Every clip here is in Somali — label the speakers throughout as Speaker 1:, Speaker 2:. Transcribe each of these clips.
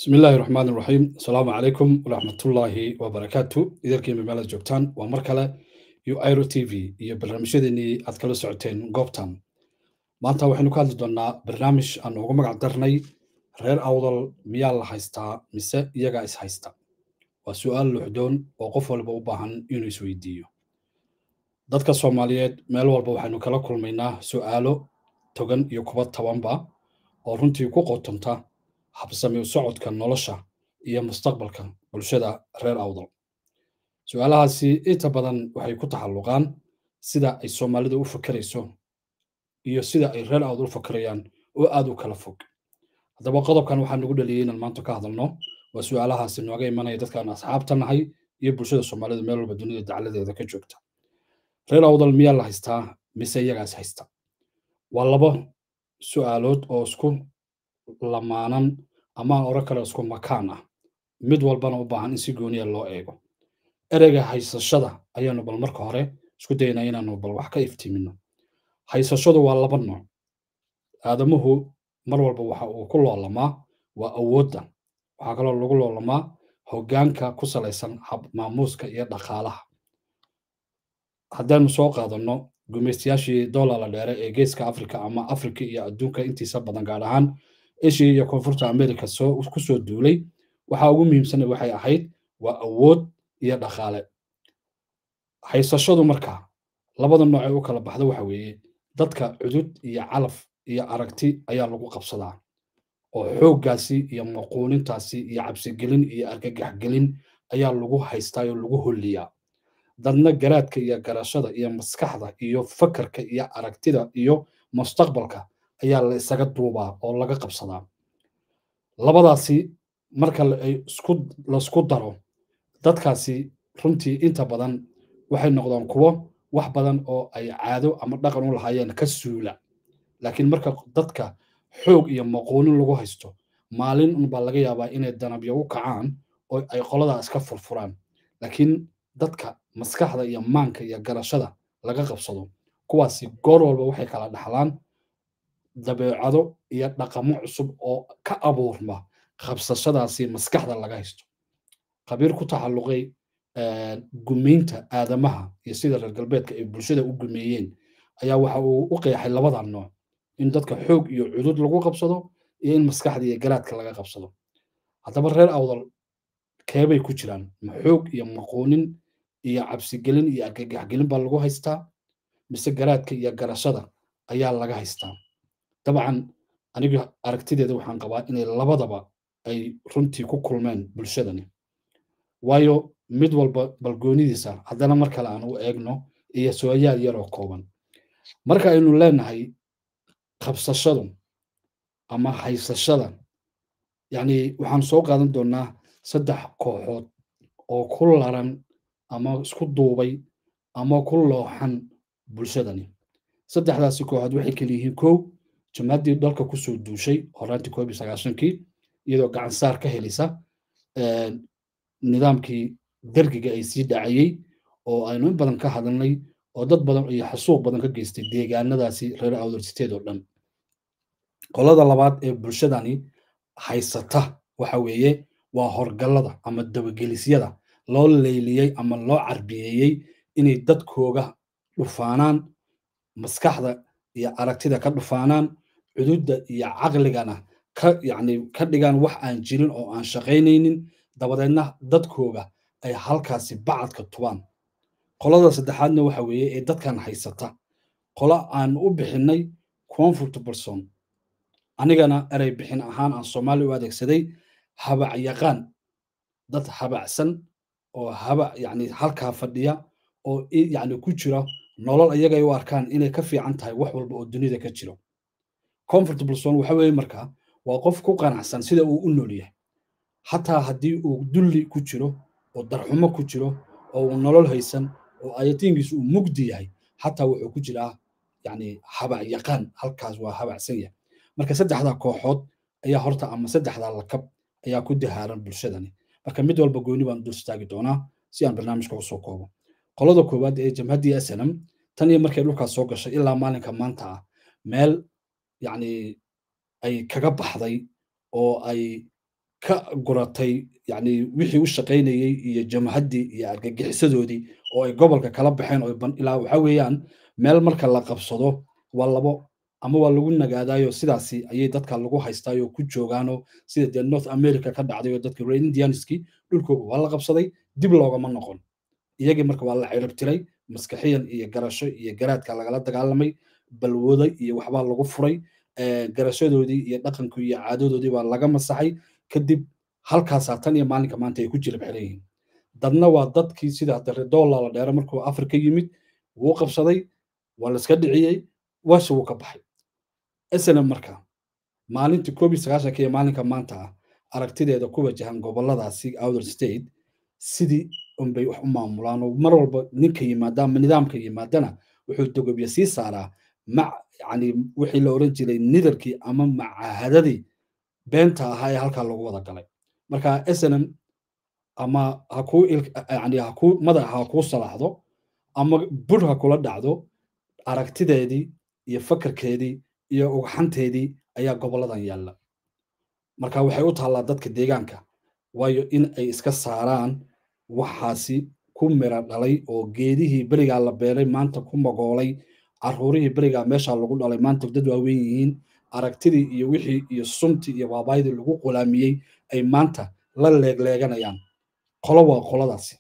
Speaker 1: bismi illaahi raxmaan iraxiim asalaamu calaykum waraxmatullaahi wabarakaatu idarkiima meelaad joogtaan waa mar kale iyo iro t v iyo barnaamijyadeenii aad kala socoteen goobtan maanta waxaynu ka hadli doonnaa barnaamij aan ugu magac darnay reer awdal miyaa la haystaa mise iyagaa is haysta waa su'aal luxdoon oo qof walba u baahan inuu isweydiiyo dadka soomaaliyeed meel walba waxaynu kala kulmaynaa su'aalo togan iyo kuba tabanba oo runtii ku qotonta habsami u socodka nolosha iyo mustaqbalka bulshada reer awdal su-aalahaasi inta badan waxay ku taxalluqaan sida ay soomaalidu u fakerayso iyo sida ay reer awdal u fakerayaan oo aad u kala fog haddaba qodobkan waxaa nagu dhaliyey inaan maanta ka hadalno waa su-aalahaasi nooga imanaya dadkaan asxaabta nahay iyo bulshada soomaalida meel walba dunida dacladeeda ka joogta reer awdal miyaa la haystaa mise iyagaas haysta waa laba su-aalood oo isku lamaanan ama aan oro kale isku makaan ah mid walbana u baahan in si gooniya loo eego ereyga haysashada ayaanu bal marka hore isku daynaa inaanu bal wax ka iftiimino haysashadu waa laba nooc aadamuhu mar walba waxa uu ku loolamaa waa awoodda waxaa kaloo lagu loolamaa hoggaanka ku salaysan hab maamuuska iyo dhaqaalaha haddaanu soo qaadanno gumaystayaashii doolala dheere ee geeska afrika ama afrika iyo adduunka intiisa badan gaar ahaan eshiya iyo koonfurta america soo ku soo duulay waxaa ugu muhiimsana waxay ahayd waa awood iyo dhaqaale haysashadu marka labada nooc ee u kala baxda waxa weeye dadka cudud iyo calaf iyo aragti ayaa lagu qabsadaa oo xooggaasi iyo maquunintaasi iyo cabsigelin iyo argagaxgelin ayaa lagu haystaa oo lagu holliyaa dadna garaadka iyo garashada iyo maskaxda iyo fakarka iyo aragtida iyo mustaqbalka ayaa la isaga duubaa oo laga qabsadaa labadaasi marka laisku daro dadkaasi runtii inta badan waxay noqdaan kuwo wax badan oo ay caado ama dhaqan u lahaayeen ka suula laakiin marka dadka xoog iyo maquunin lagu haysto maalin unbaa laga yaabaa inay danabyo u kacaan oo ay qoladaa iska furfuraan laakiin dadka maskaxda iyo maanka iyo garashada laga qabsado kuwaasi goor walba waxay kala dhaxlaan dabeecado iyo dhaqamo cusub oo ka abuurma qabsashadaasi maskaxda laga haysto khabiir ku taxalluqay gumaynta aadamaha iyo sida reer galbeedka ay bulshada u gumeeyeen ayaa waxa uu u qeexay labada nooc in dadka xoog iyo cudud lagu qabsado iyo in maskaxda iyo garaadka laga qabsado haddaba reer awdal keebay ku jiraan ma xoog iyo maquunin iyo cabsigelin iyo argagaxgelin baa lagu haystaa mise garaadka iyo garashada ayaa laga haystaa dabcan aniga aragtideeda waxaan qabaa inay labadaba ay runtii ku kulmeen bulshadani waayo mid walba balgoonidiisa haddana mar kale aan u eegno iyo sooyaal yaroo kooban marka aynu leenahay qabsashadu ama haysashada yacni waxaan soo qaadan doonnaa saddex kooxood oo ku laran ama isku duubay ama ku looxan bulshadani saddexdaasi kooxood waxay kala yihiin kow jamaaddii dalka kusoo duushay horaantii koob iyo sagaashankii iyadoo gacan saar ka helisa nidaamkii dergiga ay sii dhacayey oo aynu in badan ka hadalnay oo dad badan iyo xasuuq badan ka geystay deegaanadaasi reer awdarsiteed oo dhan qolada labaad ee bulshadani haysata waxa weeye waa horgallada ama dabagelisyada loo leyliyey ama loo carbiyeeyey inay dadkooga dhufaanaan maskaxda iyo aragtida ka dhufaanaan cududda iyo caqligana ka yacni ka dhigaan wax aan jirin oo aan shaqaynaynin dabadeedna dadkooga ay halkaasi bacadka tubaan qolada saddexaadna waxa weeye ee dadkan haysata qolo aan u bixinnay comfortable zone anigana erey bixin ahaan aan soomaali u adeegsaday habac yaqaan dad habacsan oo habac yacni halkaa fadhiya oo yacni ku jira nolol ayagay u arkaan inay ka fiican tahay wax walba oo dunida ka jiro comfortable zone waxa weeye marka waa qof ku qanacsan sida uu u nool yahay xataa haddii uu dulli ku jiro oo darxumo ku jiro oo uu nolol haysan oo ayatiinkiisu uu mugdi yahay xataa wuxuu ku jiraa yacni habac yaqaan halkaas waa habacsan yahay marka saddexdaa kooxood ayaa horta ama saddexdaa lakab ayaa ku dahaaran bulshadani marka mid walba gooni baan dul istaagi doonaa si aan barnaamijka usoo koobo qolada koowaad ee jamhaddii snm tan iyo markay dhulkaas soo gashay ilaa maalinka maanta ah meel yacni ay kaga baxday oo ay ka guratay yani wixii u shaqaynayey iyo jamhaddii iyo argagixisadoodii oo ay gobolka kala baxeen oo ilaa waxa weeyaan meel marka la qabsado waa labo ama waa lagu nagaadaayo sidaasi ayay dadka lagu haystaayo ku joogaano sida dee north america ka dhacday oo dadka reer indianski dhulkooga waa la qabsaday dib loogama noqon iyagii marka waa la ciribtiray maskaxiyan iyo garasho iyo garaadka lagala dagaalamay balwooda iyo waxbaa lagu furay garashadoodii iyo dhaqankii iyo caadadoodii baa laga masaxay kadib halkaasaa tan iyo maalinka maanta ay ku jirib xiran yihiin dadna waa dadkii sida doola la dheere markuu afrika yimid wuu qabsaday waa la iska dhiciyey waasha wuu ka baxay isna marka maalintii koob iyo sagaashanka iyo maalinka maanta ah aragtideeda ku wajahan goboladaasi outer state sidii unbay wax u maamulaan oo mar walba ninka yimaada ama nidaamka yimaadana wuxuu dogobya sii saaraa mac yani wixii la oran jiray nidarkii ama macahadadii beenta ahaa ee halkaa lagu wada galay marka snm ama hakuu yani hakuu madaxa ha kuu salaaxdo ama bur ha kula dhacdo aragtideedii iyo fakarkeedii iyo ugxanteedii ayaa goboladan yaalla marka waxay u taallaa dadka deegaanka waayo in ay iska saaraan waxaasi ku mira dhalay oo geedihii berigaa la beeray maanta ku magoolay caruurihii berigaa meeshaa lagu dhalay maanta dad waaweyn yihiin aragtidii iyo wixii iyo suntii iyo baabaydii lagu qulaamiyey ay maanta la leegleeganayaan qolo waa qoladaasi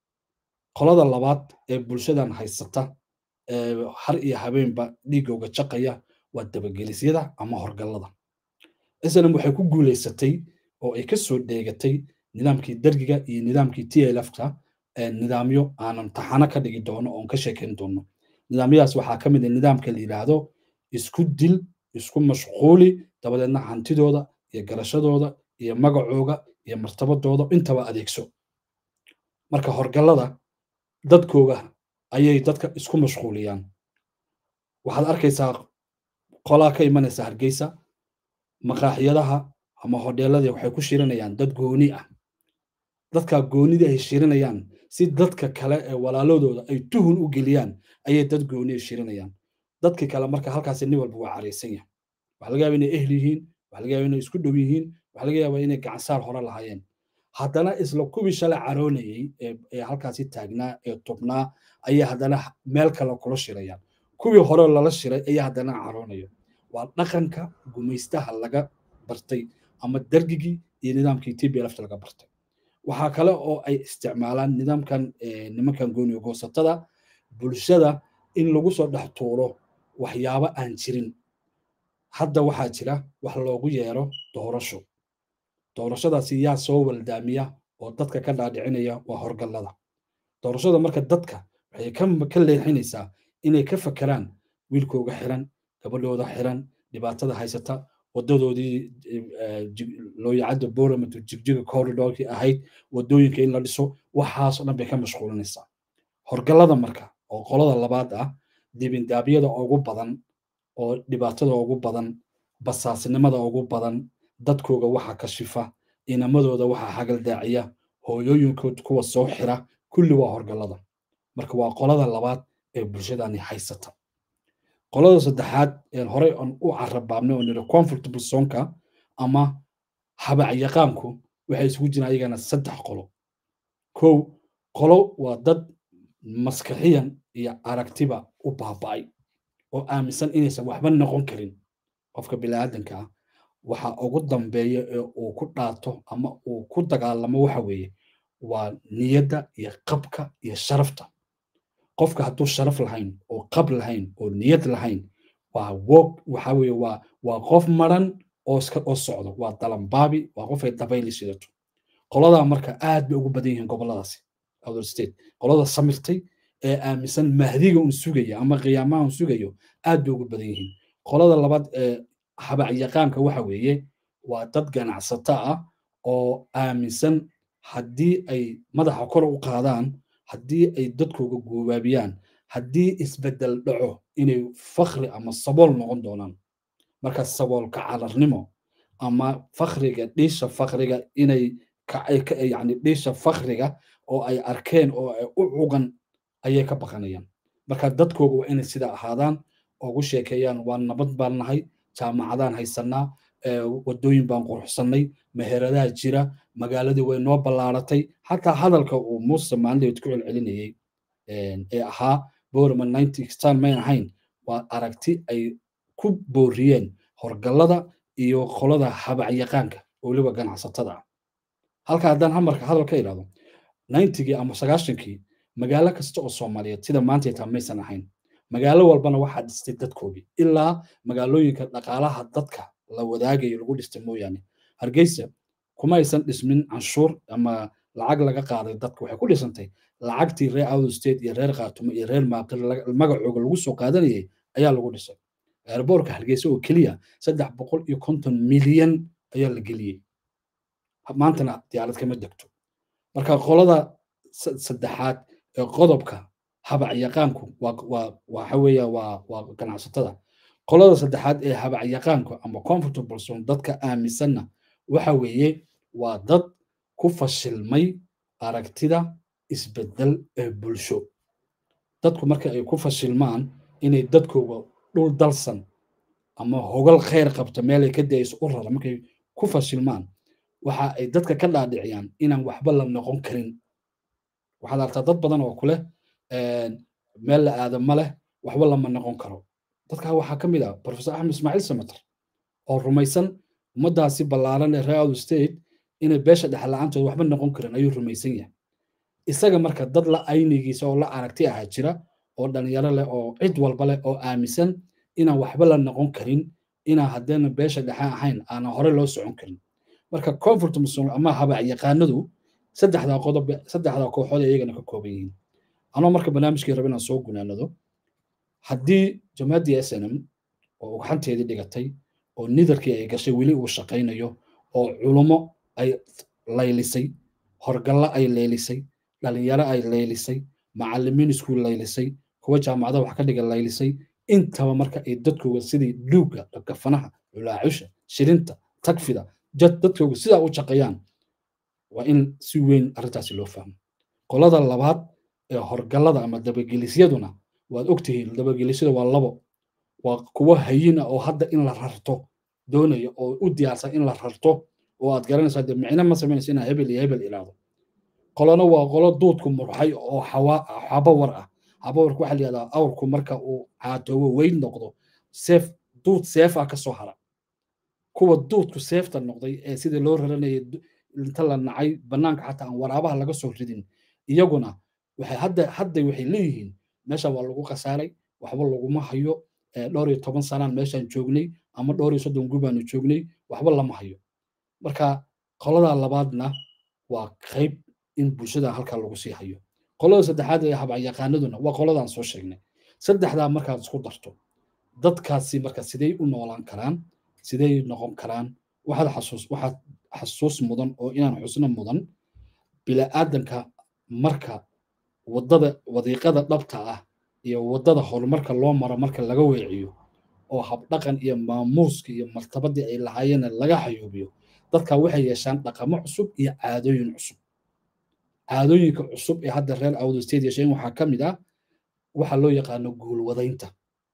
Speaker 1: qolada labaad ee bulshadan haysata har iyo habeenba dhiigooga jaqaya waa dabagelisyada ama horgallada islam waxay ku guulaysatay oo ay ka soo dheegatay nidaamkii dergiga iyo nidaamkii tlfka nidaamyo aanan taxano ka dhigi doono oon ka sheekayn doono nidaamyadaas waxaa ka mid a nidaamka la yidhaahdo isku dil isku mashquuli dabadeedna hantidooda iyo garashadooda iyo magacooga iyo martabadooda intaba adeegso marka horgallada dadkooga ayay dadka isku mashquuliyaan waxaad arkaysaa qolaa ka imanaysa hargeysa maqaaxiyadaha ama hodheeladii waxay ku shirinayaan dad gooni ah dadka goonidii ay shirinayaan si dadka kale ee walaaladooda ay tuhun u geliyaan ayay dad gooni shirinayaan dadkii kale marka halkaasi nin walba waa caraysan yahay waxa laga yaaba inay ehl yihiin waxa laga yaaba inay isku dhow yihiin waxa laga yaaba inay gacansaar hore lahaayeen haddana isla kuwii shalay caroonayey ee halkaasi taagnaa ee tubnaa ayay haddana meel kale kula shirayaan kuwii hore lala shiray ayaa haddana caroonayo waa dhaqanka gumaystaha laga bartay ama dergigii iyo nidaamkii tblft laga bartay waxaa kale oo ay isticmaalaan nidaamkan nimankan gooniyo goosatada bulshada in lagu soo dhex tuuro waxyaabo aan jirin hadda waxaa jira wax loogu yeero doorasho doorashadaasi yaa soo waldaamiya oo dadka ka dhaadhicinaya waa horgallada doorashada marka dadka waxay ka leexinaysaa inay ka fakeraan wiilkooga xiran gabadhooda xiran dhibaatada haysata wadadoodii looyacadda boramatu jigjiga corridorkii ahayd wadooyinka in la dhiso waxaasoo dhan bay ka mashquulinaysaa horgallada marka oo qolada labaad ah dibindaabyada ugu badan oo dhibaatada ugu badan basaasnimada ugu badan dadkooga waxa kashifa inamadooda waxa hagaldaaciya hooyooyinkood kuwa soo xira kulli waa horgallada marka waa qolada labaad ee bulshadani haysata qolada saddexaad ee horey aan u carabaabnay oo niri comfortable sonka ama habacyaqaanku waxay isugu jiraan ayagana saddex qolo kow qolo waa dad maskaxiyan iyo aragtiba u baaba'ay oo aaminsan inaysan waxba noqon karin qofka biniaadanka ah waxa ugu dambeeya ee uu ku dhaato ama uu ku dagaalamo waxa weeye waa niyadda iyo qabka iyo sharafta qofka hadduu sharaf lahayn oo qab lahayn oo niyad lahayn waa wog waxa weeye waa waa qof maran oo iska oo socdo waa dalambaabi waa qof ay dabayli sidato qoladaa marka aad bay ugu badan yihiin goboladaasi outer state qolada samirtay ee aaminsan mahdiga un sugaya ama qiyaamaha un sugayo aad bay ugu badan yihiin qolada labaad ee habacyaqaanka waxa weeye waa dad ganacsato ah oo aaminsan haddii ay madaxa kor u qaadaan haddii ay dadkooga goobaabiyaan haddii isbeddel dhaco inay fakri ama sabool noqon doonaan marka saboolka calarnimo ama fakriga dhiisha fakriga inay yani dhiisha fakriga oo ay arkeen oo ay u cugan ayay ka baqanayaan marka dadkooga waa inay sida ahaadaan ugu sheekeeyaan waa nabad baan nahay jaamacadaan haysanaa wadooyin baan quruxsannay meheradaha jira magaaladii way noo ballaaratay xataa hadalka uu muuse maalinteed ku celcelinayey ee ahaa borman ninety stan mayn ahayn waa aragti ay ku booriyeen horgallada iyo qolada habacyaqaanka weliba ganacsatada ah halka haddaan hamarka hadal ka idhahdo ninetygii ama sagaashankii magaalo kasta oo soomaaliyeed sida maanta taa maysan ahayn magaalo walbana waxaa dhistay dadkoodii ilaa magaalooyinka dhaqaalaha dadka la wadaagayo lagu dhistay mooyaane hargeysa kuma aysan dhismin canshuur ama lacag laga qaaday dadka waxay ku dhisantay lacagtii reer out state iyo reer khaatumo iyo reer maaqir magacooga lagu soo qaadanayay ayaa lagu dhisay airboorka hargeysa oo keliya saddex boqol iyo konton milyan ayaa la geliyey maantana diyaarad kama degto marka qolada saddexaad ee qodobka habacyaqaanku waxa weeya waa waa ganacsatada qolada saddexaad ee habacyaqaanku ama comfortable zone dadka aaminsanna waxa weeye waa dad ku fashilmay aragtida isbedel ee bulsho dadku marka ay ku fashilmaan inay dadkooga dhul dalsan ama hogal khayr qabta meelay ka dayso u rara markay ku fashilmaan waxa ay dadka ka dhaadhiciyaan inaan waxba la noqon karin waxaad artaa dad badan oo kuleh meel la aada ma leh waxba lama noqon karo dadkaa waxaa ka mid ah professor axmed ismaaciil samater oo rumaysan ummaddaasi ballaaran ee reer out state inay beesha dhexla-aantood waxba noqon karin ayuu rumaysan yahay isaga marka dad la aynigiisa oo la aragti ahaa jira oo dhalinyaro leh oo cid walba leh oo aaminsan inaan waxba la noqon karin inaan haddeena beesha dhexe ahayn aanan hore loo socon karin marka comfort muslim ama habac yaqaanadu saddexdaa qodob saddexdaa kooxood iyagana ka kooban yihiin anoo marka barnaamijkii raba inaan soo gunaanado haddii jamaaddii s n m oo ugxanteedii dhigatay oo nidarkii ay gashay weli uu shaqaynayo oo culummo ay laylisay horgallo ay leelisay dhalinyaro ay laylisay macallimiin iskuul laylisay kuwa jaamacada wax ka dhiga laylisay intaba marka ay dadkooga sidii dhuugga gafanaha culaacusha shirinta tagfida jad dadkooga sidaa u shaqeeyaan waa in si weyn arrintaasi loo fahmo qolada labaad ee horgallada ama dabagelisyaduna waad ogtihiin dabagelisyada waa labo waa kuwo hayin ah oo hadda in la rarto doonaya oo u diyaarsan in la rarto oo aad garanaysaa dee micno ma samaynaysa inaa hebel iyo hebel ilaado qolona waa qolo duudku murxay oo xabawar ah xabawarku waxaa layihahdaa awrku marka uu caatoobo weyn noqdo seef duud seefa ka soo hara kuwa duudku seefta noqday ee sidii loo raranayay inta la nacay bannaanka xataa aan waraabaha laga soo ridin iyaguna waxay hadda hadda waxay leeyihiin meesha waa lagu khasaaray waxba laguma hayo dhowr iyo toban sanaan meeshaan joognay ama dhowr iyo soddon gubaanu joognay waxba lama hayo marka qoladaa labaadna waa qayb in bulshada halkaa lagu sii hayo qolada saddexaad ee habacyaqaanaduna waa qoladaan soo sheegnay saddexdaa markaad isku darto dadkaasi marka sidey u noolaan karaan sidey noqon karaan waxaad xasuus waxaad xasuus mudan oo inaan xusno mudan bila'aadanka marka waddada wadiiqada dhabta ah iyo waddada horumarka loo maro marka laga weeciyo oo habdhaqan iyo maamuuska iyo martabadii ay lahaayeen laga hayuubiyo dadka waxay yeeshaan dhaqamo cusub iyo caadooyin cusub caadooyinka cusub ee hadda reer awdo state yeesheen waxaa ka mid ah waxa loo yaqaano guulwadaynta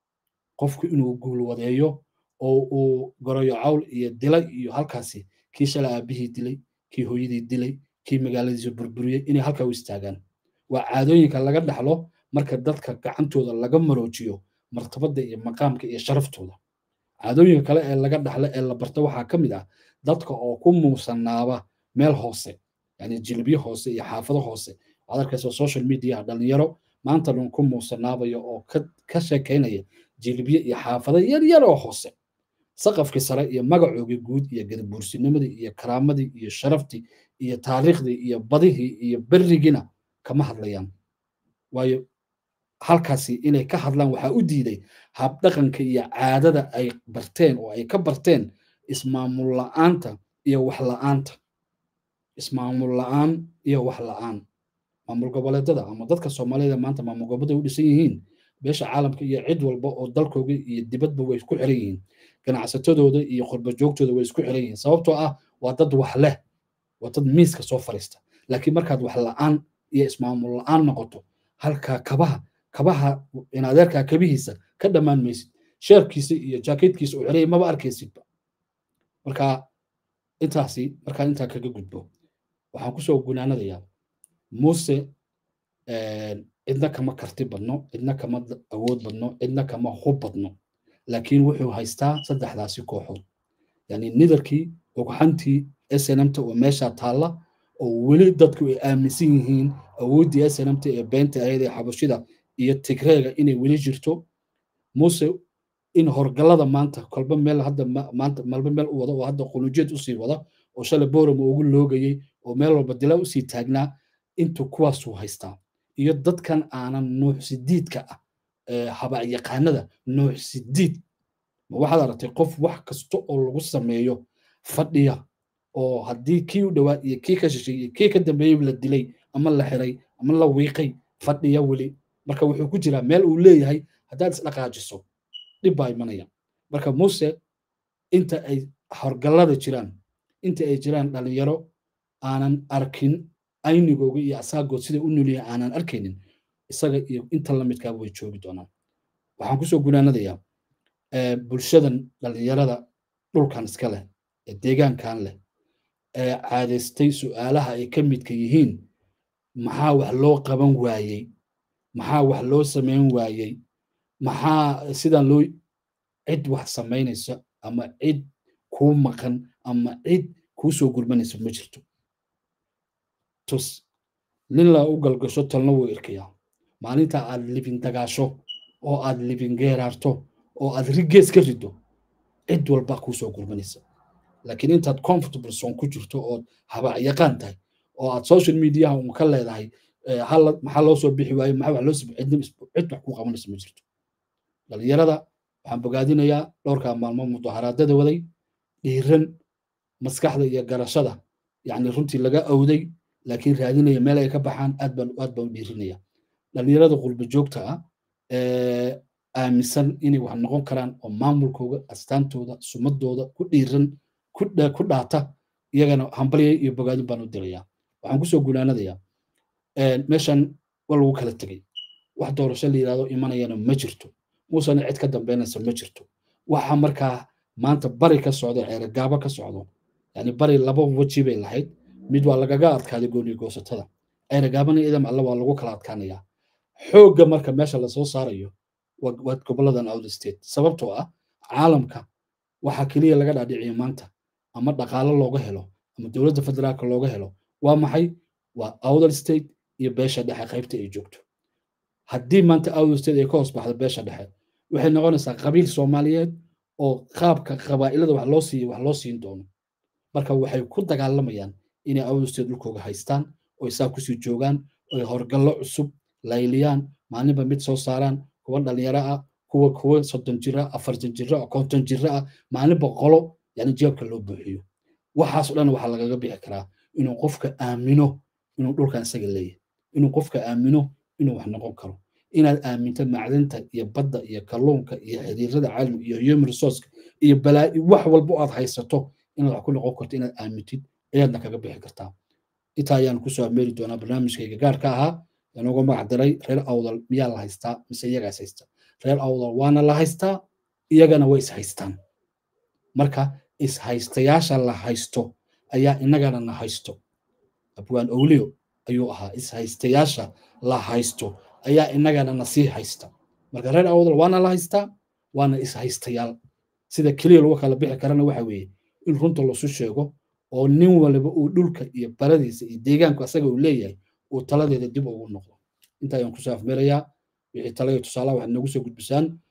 Speaker 1: qofku inuu guulwadeeyo oo uu goroyo cawl iyo dilay iyo halkaasi kii shala aabihii dilay kii hooyadii dilay kii magaaladiisa burburiyey inay halkaa u istaagaan waa caadooyinka laga dhaxlo marka dadka gacantooda laga maroojiyo martabada iyo maqaamka iyo sharaftooda caadooyinka kale ee laga dhaxlo ee la barto waxaa ka mid ah dadka oo ku muusanaaba meel hoose yani jilbiyo hoose iyo xaafado hoose waxaad arkaysa social media dhalinyaro maanta dhan ku muusanaabayo oo ka sheekaynaya jilbiyo iyo xaafado yaryar oo hoose saqafkii sare iyo magacoogii guud iyo gadabuursinimadii iyo karaamadii iyo sharaftii iyo taariikhdii iyo badihii iyo berigiina kama hadlayaan waayo halkaasi inay ka hadlaan waxaa u diiday habdhaqanka iyo caadada ay barteen oo ay ka barteen ismaamul la'aanta iyo wax la'aanta ismaamul la'aan iyo wax la'aan maamul goboleedada ama dadka soomaalida maanta maamul goboleeda u dhisan yihiin beesha caalamka iyo cid walba oo dalkooga iyo dibadba way isku xiran yihiin ganacsatadooda iyo qurba joogtooda way isku xiran yihiin sababtoo ah waa dad wax leh waa dad miiska soo fariista laakiin markaad wax la'aan iyo ismaamul la'aan noqoto halkaa kabaha kabaha in adeerkaa kabihiisa ka dhammaan maysid sheerkiisa iyo jaakeedkiisa u xiraya maba arkaysidba marka intaasi markaan intaa kaga gudbo waxaan kusoo gunaanadayaa muuse cidna kama karti badno cidna kama awood badno cidna kama hub badno laakiin wuxuu haystaa saddexdaasi kooxood yani nidarkii ogxantii snmta oo meesha taalla oo weli dadku ay aaminsan yihiin awooddii snmta ee beenta ahayd ee xabashida iyo tigreega inay weli jirto muuse in horgallada maanta kolba meel hadda maanta malba meel u wada oo hadda qulujeed usii wada oo shalay boram ugu loogayey oo meel walba dila usii taagnaa intuu kuwaasuu haystaa iyo dadkan aanan nuux sidiidka ah habacyaqaanada nuux sidiid ma waxaad aragtay qof wax kasta oo lagu sameeyo fadhiya oo haddii kii u dhowaa iyo kii ka shishay iyo kii ka dambeeyey la dilay ama la xiray ama la wiiqay fadhiya weli marka wuxuu ku jiraa meel uu leeyahay haddaad isdhaqaajiso dhib baa imanaya marka muuse inta ay horgallada jiraan inta ay jiraan dhalinyaro aanan arkin aynigooga iyo asaagood sida u noliya aanan arkaynin isaga iyo inta lamidkaa way joogi doonaan waxaan kusoo gunaanadayaa bulshadan dhalinyarada dhulkan iska leh ee deegaankan leh ee caadaystay su'aalaha ay ka midka yihiin maxaa wax loo qaban waayey maxaa wax loo samayn waayey maxaa sidan loo cid wax samaynaysa ama cid kuu maqan ama cid kuu soo gurmanaysa ma jirto tus nin la u galgasho talna wuu irkayaa maalinta aad libin dagaasho oo aad libin geeraarto oo aad rigees ka rido cid walba kuu soo gurmanaysa laakiin intaad comfortable zone ku jirto ood habacyaqaan tahay oo aad social mediaha un ka leedahay maxaa loo soo bixi waaye maxaa wax loo soo cid wax ku qabanaysa ma jirto dhalinyarada waxaan bogaadinayaa dhowrkaa maalmo mudaharaadada waday dhiiran maskaxda iyo garashada yacni runtii laga awday laakiin raadinaya meel ay ka baxaan aad baan aad baan u dhiirinaya dhalinyarada qurba joogta ah aaminsan inay wax noqon karaan oo maamulkooda astaantooda sumadooda ku dhiiran ku dhaata iyagana hambalya iyo bogaadin baan u dirayaa waxaan kusoo gunaanadayaa meeshan waa lagu kala tegey wax doorasho la yidhahdo imanayana ma jirto muusena cid ka dambeynaysa ma jirto waxa markaa maanta bari ka socdo ceeragaabo ka socdo yani bari laba weji bay lahayd mid waa lagaga adkaaday gooni goosatada ceeragaabana idam alle waa lagu kala adkaanayaa xoogga marka meesha lasoo saarayo waa goboladan out state sababtoo ah caalamka waxaa keliya laga dhaadhiciyo maanta ama dhaqaalo looga helo ama dowladda federaalka looga helo waa maxay waa outer state iyo beesha dhexe qaybta ay joogto haddii maanta outer state ay ka hoos baxdo beesha dhexe waxay noqonaysaa qabiil soomaaliyeed oo qaabka qabaa'ilada wax loo siiyo wax loo siin doono marka waxay ku dagaalamayaan inay outer state dhulkooga haystaan oo saa kusii joogaan oy horgallo cusub layliyaan maalinba mid soo saaraan kuwa dhalinyaro ah kuwa kuwa soddon jira afartan jira konton jira ah maalinba qolo yani jeebka loo buuxiyo waxaas o dhan waxaa lagaga bixi karaa inuu qofka aamino inuu dhulkan isaga leeyahay inuu qofka aamino inuu wax noqon karo inaad aaminto macdanta iyo badda iyo kalluunka iyo xiriirada caalamiga iyo human resourceka iyo balaa'i wax walba aad haysato inaad wax ku noqon karto inaad aamintid ayaadna kaga bixi kartaa intaa ayaan kusoo ameeri doonaa barnaamijkayga gaarka ahaa inoogu magac diray reer awdal miyaa la haystaa mise iyagaas haysta reer awdal waana la haystaa iyagana way is haystaan marka ishaystayaasha la haysto ayaa inagana na haysto abwaan owliyo ayuu ahaa ishaystayaasha la haysto ayaa inagana na sii haysta marka reer awdal waana la haystaa waana ishaystayaal sida keliya lagu kala bixi karana waxa weeye in runta lasu sheego oo nin waliba uu dhulka iyo baradiisa iyo deegaanku asaga uu leeyahay uu taladeeda dib ugu noqdo inta ayaan kusoo afmeerayaa wixii talaya tusaalaha waxaad noogu soo gudbisaan